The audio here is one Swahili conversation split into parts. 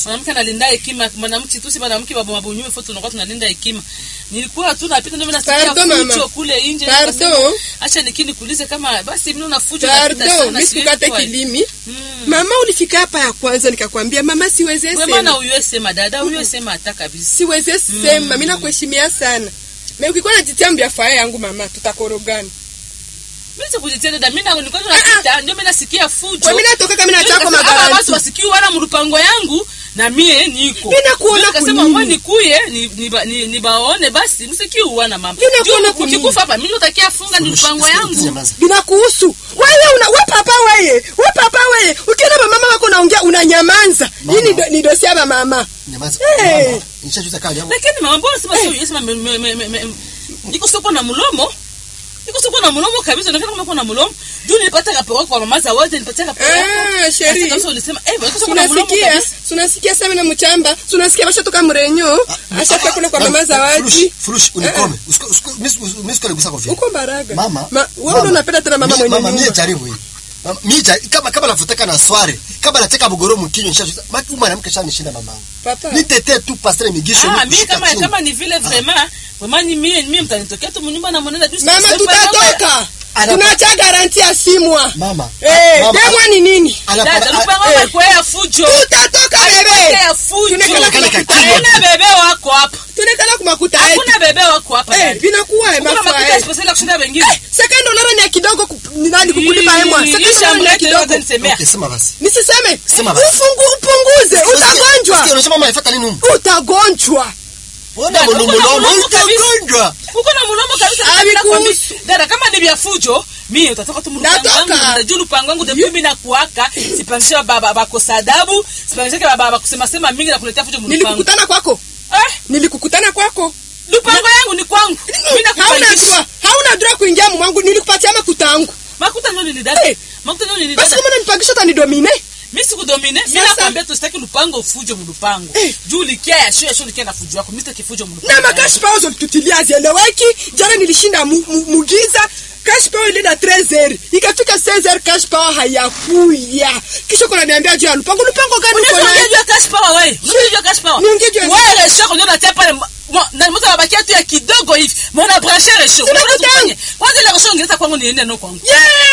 mwanamke analinda hekima mwanamke tu si mwanamke baba mabunyume foto tunakuwa tunalinda hekima nilikuwa tu napita ndio mimi nasikia Pardon, mama. fujo kule nje Pardon. nikasema, acha nikini kuulize kama basi mimi una fujo napita Pardon, sana mimi siwezi sikukate kwa- kilimi. Mm. Mama ulifika hapa ya kwanza nikakwambia mama siweze Wewe maana sema. huyo sema dada huyo sema hata kabisa Siweze sema, mimi nakuheshimia sana. Mimi ukikuwa unajitia mbia faya yangu mama tutakorogana. mimi sikujitia dada mimi na nilikuwa napita ndio mimi nasikia fujo Kwa mimi natoka kama Ndio nachako nikasema, hawa watu magaranti. wasikii wala mrupango yangu na mie niko Mimi nakuona Ndio nikasema kunini? mwe nikuye ni, ni, ba- ni, ni baone basi msikii uwana mama Mimi nakuona Juu kunini? ukikufa hapa mimi utakia funga ni mpango yangu Binakuhusu. Wewe una we papa wewe. We papa wewe. Ukiona mama wako naongea unanyamanza. Hii ni do- ni dosia ya mama. Hey. lakini mama mbona sema sio yesema me- me- me- me- me- niko soko na mlomo niko soko na mlomo kabisa nakana kama kuna mlomo juu nilipata kaporo kwa mama za wote nilipata kaporo Ah, sheri. sasa ulisema eh niko soko na mlomo Tunasikia, kabisa tunasikia sana na mchamba. Tunasikia bashatoka mrenyo. Ashafika kule kwa mama zawadi. Uko Mbaraga. Mama, Ma, wewe unapenda tena mama mwenye mama mie nyumba. jaribu hii Mama, mie jaribu kama kama nafutaka na sware kama nateka bugoro mkinyo nisha maki mwanamke shanishinda mama Papa. nitetee tu pastre migisho ah ni mimi kushika kama chini. kama ni vile vraiment vraiment ni mimi mimi mtanitokea tu mnyumba na mwenenda juu Mama sasa- tutatoka. Ana- Tunaacha garanti ya simwa. mama Eh, mama, demwa ni nini? ana- dada ana- lupango eh. wako ya fujo Tutatoka bebe. ya fujo Tunekala kale kumakuta kakilo. yetu. hakuna bebe wako hapa Tunekala kumakuta yetu. hakuna bebe wako hapa Eh, dada. vinakuwa Kuna mafua. makuta eh. spesiali ya kushinda wengine Second dollar ni ya kidogo ku- ni nani kukulipa hemwa. Second dollar ni ya ishamlete yote kidogo. nisemea Okay, sema basi Nisiseme. Sema basi. Ufungu upunguze, Usikie- usikie, utagonjwa. unasema mama ifuata nini humu Utagonjwa. Ona Dada, mulumu uko na lomo mulumu kabisa. utagonjwa uko na mulomo kabisa Ah, dada, bila vikuhusu. kuambi- dada kama ni vya fujo mimi utatoka tu mlupango Natoka. wangu dada, juu lupango wangu depuis mimi nakuaka sipangisha baba bakosa adabu sipangisha baba bakusema sema mingi na kuletea fujo mlupango Nilikukutana kwako. eh Nilikukutana kwako. lupango yangu ni kwangu mimi Hauna nakupangisha droit. Hauna droit kuingia mwangu. Nilikupatia makuta yangu. makuta ndio nini dada Eh. makuta ndio nini Basi dada kama unanipangisha utanidomine. mimi sikudomine mimi Sasa- nakwambia tu sitaki lupango fujo mlupango Eh. juu likia ya shule shule likia na fujo yako mimi sitaki fujo Na mlupango makashi pao zolitutilia hazieleweki. Jana nilishinda mu- mu- mugiza. Cash power ilienda 13h. Ikafika 16h cash power hayakuya. Kisha kuna niambia juu ya lupango. Lupango gani uko Unaweza naye? ongea juu ya cash power wewe. Unaweza juu ya cash power. Niongee juu ya- Wewe resho ndio unatia pale mo- mo- na mtu anabakia tu ya kidogo hivi. Mbona brancher resho? Sina Unaweza kutanga. tufanye. Kwanza ile resho ungeza kwangu niende no kwangu.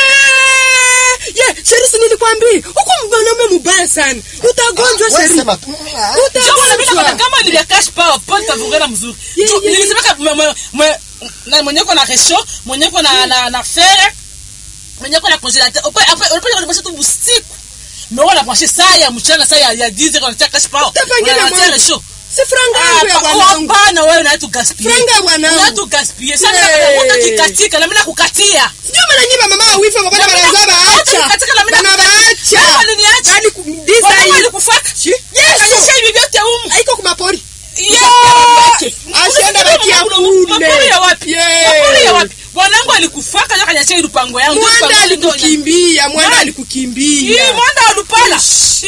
Yeah! Yeah, Sherisi nilikwambia. Huko mwanaume mubaya sana. Utagonjwa Wewe Sherisi. sema tu ah, Sio mbona mimi nakwambia Utagonjwa. kama ni ya cash power ponta vugana mzuri. Yeah, Tu- yeah, Nilisema kama mwe- mwe- na mwenye kwa na resho, mwenye kwa na na na fer, mwenye kwa na congélateur. Opa après opa on passe tu usiku. Mais on a branché ça ya mchana ça ya ya 10 on cash power. Utapangia na On a mwangu. resho. Si franga yangu ya Ah, bwanangu. hapana wewe unatu gaspiller. Franga ya bwanangu. Unatu gaspiller. Sasa Hey. hey. utakatika na mimi nakukatia. Sijui maana nyinyi mama wa wifi mabana Na mimi banaza na- baacha. katika na mimi Bana nakukatia. baacha. Wewe uliniacha. Bali ku- Bwana design. alikufaka. Shi- Yesu. Kalisha hivi vyote humu. Haiko kumapori. Yeah. Asienda baki ya kule. Mapori ya wapi? Yeah. Mapori ya wapi? Bwanangu alikufaka ndio kanyachia ile lupango yangu. Mwanda Lupango yangu ndio ina- alikukimbia, mwanda Nani? alikukimbia. Hii mwanda alupala.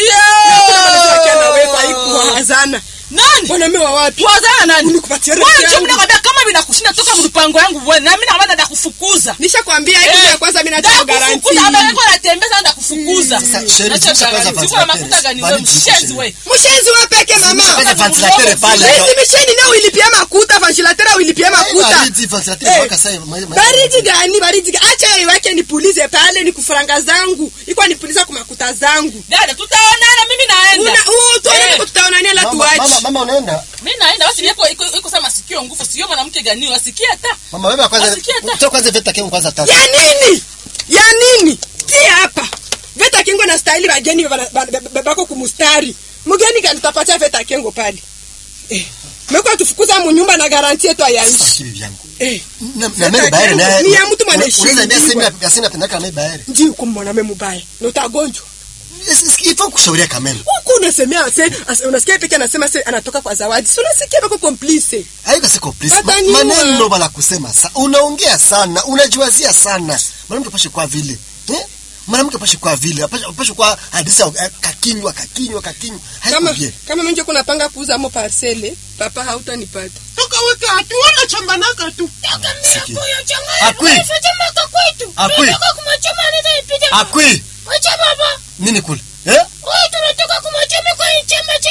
hazana Nani? mwanaume wa watu Tuwazana nani? Nikupatia Bwana rafiki ndio yangu. mimi nakwambia kama vinakushinda toka mlupango yangu wewe na mimi nakwambia ndakufukuza. nishakwambia hiki Eh. ya kwanza mimi natoa garanti Ndakufukuza, baba yako anatembea sana ndakufukuza. Sasa, Sheri, Acha zungusha kwanza garanti. Siko na ventilateur. makuta gani wewe Bali zungusha, mshenzi Sheri. wewe. mshenzi wa peke mama Kwanza ventilateur pale Hizi misheni nao ilipia makuta vantilatera ulipia makuta baridi ventilateur Eh. mpaka sasa ma- ma- baridi gani baridi gani acha iweke nipulize pale ni kufuranga zangu iko nipuliza kwa makuta zangu Dada tutaonana mimi naenda. una uh, tuone Eh. kama tutaonania la Mama, mama, tuachi mama unaenda Mimi naenda basi iko iko iko sama sikio nguvu sio mwanamke gani wasikia hata. mama wewe kwanza Wasikia hata. toa kwanza veta kengu kwanza tatu ya nini ya nini tia hapa veta kingo na stahili bageni bana- bana- ba- bako kumustari mgeni gani tapatia veta kengo pale eh. meko tufukuza munyumba na garanti yetu ayaishi Sasa bibi yangu eh. na Veta na mimi baere kengo naye ni ya mtu mwenye heshima. unaweza niambia sema ya sema pendaka na mimi baere nji uko mwanaume mubaya na utagonjwa ifo kushauria kameme huku unasemea se as- unasikia peke anasema se anatoka kwa zawadi si unasikia bako complice haiko siko please Ma, Wataniua. maneno bala kusema sa unaongea sana unajiwazia sana mwanamke pashe kwa vile eh mwanamke pashe kwa vile pashe, pashe kwa hadisi ya- kakinywa kakinywa kakinywa haiko kama bien kama mimi kuna panga kuuza mo parcele papa hautanipata tukaweka hatu wanachambanaka tu Sikia. Akwi. Akwi. akwi Wacha baba, nini kule eh wewe tunatoka kumwachama kwa chama cha